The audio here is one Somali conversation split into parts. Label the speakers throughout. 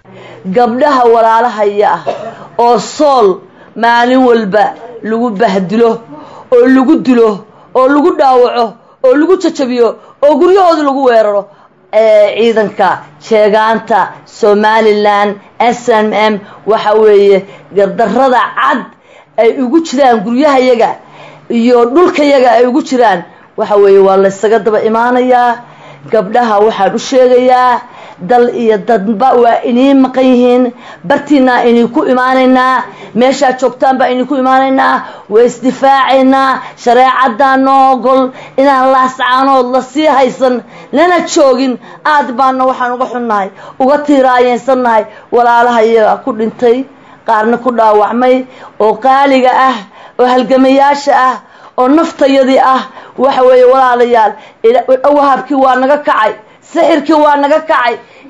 Speaker 1: gabdhaha walaalahaya ah oo sool maalin walba lagu bahdilo oo lagu dilo oo lagu dhaawaco oo lagu jajabiyo oo guryahooda lagu weeraro ciidanka sheegaanta somalilan s m m waxa weeye gardarada cad ay ugu jiraan guryahayaga iyo dhulkayaga ay ugu jiraan waxa weeye waa laysaga daba imaanayaa gabdhaha waxaan u sheegayaa dal iyo dadba waa inii maqan yihiin bartiinaa inii ku imaanaynaa meeshaad joogtaan baa inii ku imaanaynaa waa isdifaacaynaa shareecaddaa noo ogol inaan laascaanood la sii haysan lana joogin aad baana waxaan uga xunnahay uga tiiraayeensannahay walaalaha iyaga ku dhintay qaarna ku dhaawacmay oo qaaliga ah oo halgamayaasha ah oo naftayadii ah waxa weeye walaalayaal wahabkii waa naga kacay sixirkii waa naga kacay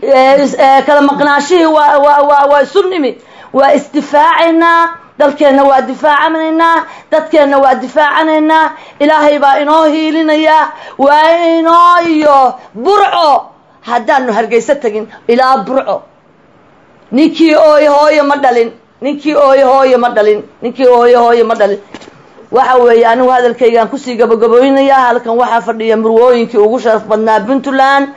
Speaker 1: kala maqnaashihii waa isu nimi waa isdifaacaynaa dalkeenna waa difaacanaynaa dadkeenna waa difaacanaynaa ilaahay baa inoo hiilinayaa waa inoo iyo burco haddaanu hargeyso tegin ilaa burco ninkii ooy hooyo ma dhalin ninkii ooy hooyo ma dhalin ninkii ooyo hooyo ma dhalin waxa weeye anigu hadalkaygaan kusii gabagabooynayaa halkan waxaa fadhiya murwooyinkii ugu sharaf badnaa puntland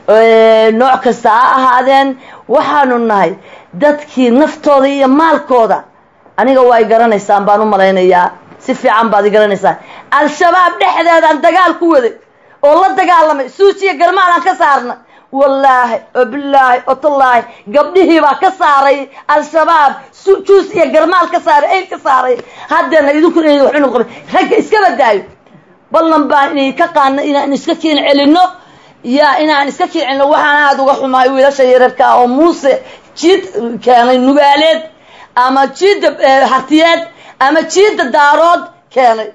Speaker 1: nooc kasta ha ahaadeen waxaanu nahay dadkii naftooda iyo maalkooda aniga waa y garanaysaan baan u malaynayaa si fiican baad i garanaysaan al-shabaab dhexdeedaan dagaal ku waday oo la dagaalamay suujiya garmaalaan ka saarna wallaahi oo bilaahi oo tallaahi gabdhihii baa ka saaray al-shabaab juus iyo garmaal ka saaray ayl ka saaray haddeena idinkuna ina waxu noqon ragga iska badaayo ballan baan inay ka qaadna inaan iska kiin celinno yaa inaan iska kiin celinno waxaan aada uga xumaay wiilasha yararka ah oo muuse jiid keenay nugaaleed ama jiidda hartiyeed ama jiidda daarood keenay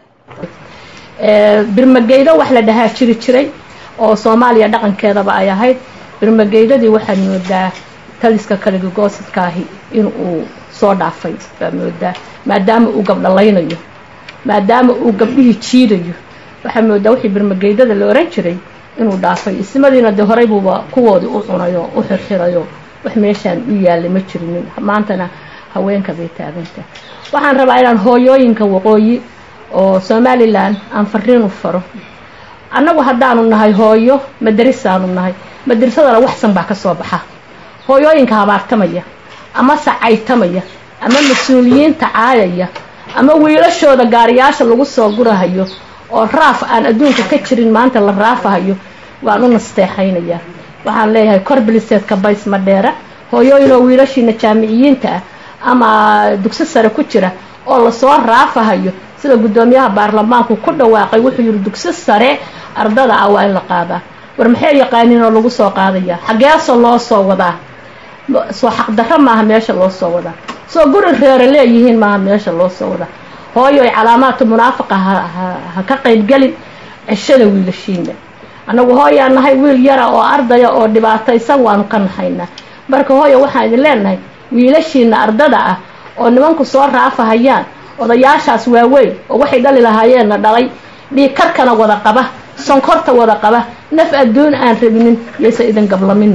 Speaker 2: birmageydo wax la dhahaa jiri jiray oo soomaaliya dhaqankeedaba ay ahayd birmageydadii waxaad moodaa taliska kaligogoosadkaahi in uu soo dhaafay baa moodaa maadaama uu gabdhalaynayo maadaama uu gabdhihii jiidayo waxaa moodaa wixii birmageydada la oran jiray inuu dhaafay ismadiina dee horey buuba kuwoodii u cunayo u xirxirayo wax meeshaan u yaalay ma jirinin maantana haweenka bay taaganta waxaan rabaa inaan hooyooyinka waqooyi oo somalilan aan fariin u faro annagu haddaanu nahay hooyo madarisaanu nahay madarisadana waxsan baa ka soo baxa hooyooyinka habaartamaya ama sacaytamaya ama mas-uuliyiinta caayaya ama wiilashooda gaariyaasha lagu soo gurahayo oo raaf aan adduunka ka jirin maanta la raafahayo waan u nasteexaynayaa waxaan leeyahay kor biliseedka bays madheera hooyooyin oo wiilashiina jaamiciyiinta ah ama dugsi sare ku jira oo lasoo raafahayo sida guddoomiyaha baarlamaanku ku dhawaaqay wuxuu yihi dugsi sare ardada ah waa in la qaadaa war maxay yaqaaniin oo lagu soo qaadaya xageeso loo soo wadaa soo xaqdarro maaha meesha loo soo wadaa soo guri reere leeyihiin maaha meesha loo soo wadaa hooyo ay calaamaadka munaafaqa ha ka qaybgelin ceshada wiilashiina annagu hooyaa nahay wiil yara oo ardaya oo dhibaataysan waanu ka nahaynaa marka hooyo waxaan idin leenahay wiilashiina ardada ah oo nimanku soo raafahayaan odayaashaas waaweyn oo waxay dhali lahaayeenna dhalay dhiikarkana wada qaba sonkorta wada qaba naf adduun aan rabinin yaysa idin gablaminin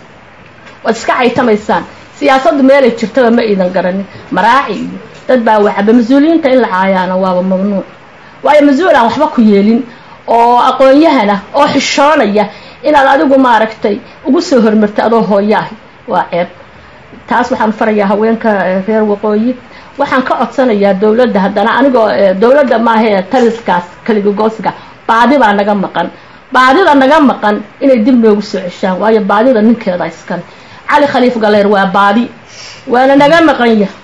Speaker 2: waad iska caytamaysaan siyaasaddu meelay jirtaba ma idan garanin maraaci iyo dad baa wacaba mas-uuliyiinta in la caayaana waaba mamnuuc waayo mas-uul aan waxba ku yeelin oo aqoon-yahana oo xishoonaya inaad adigu maaragtay ugu soo hormarta adoo hooyaahi waa ceeb taas waxaan farayaa haweenka reer waqooyi waxaan ka codsanayaa dowladda haddana anigoo dowladda maahee taliskaas kaligogoosiga baadi baa naga maqan baadida naga maqan inay dib noogu soo ceshaan waayo baadida ninkeeda iskale cali khaliif galeer waa baadi waana naga maqan yah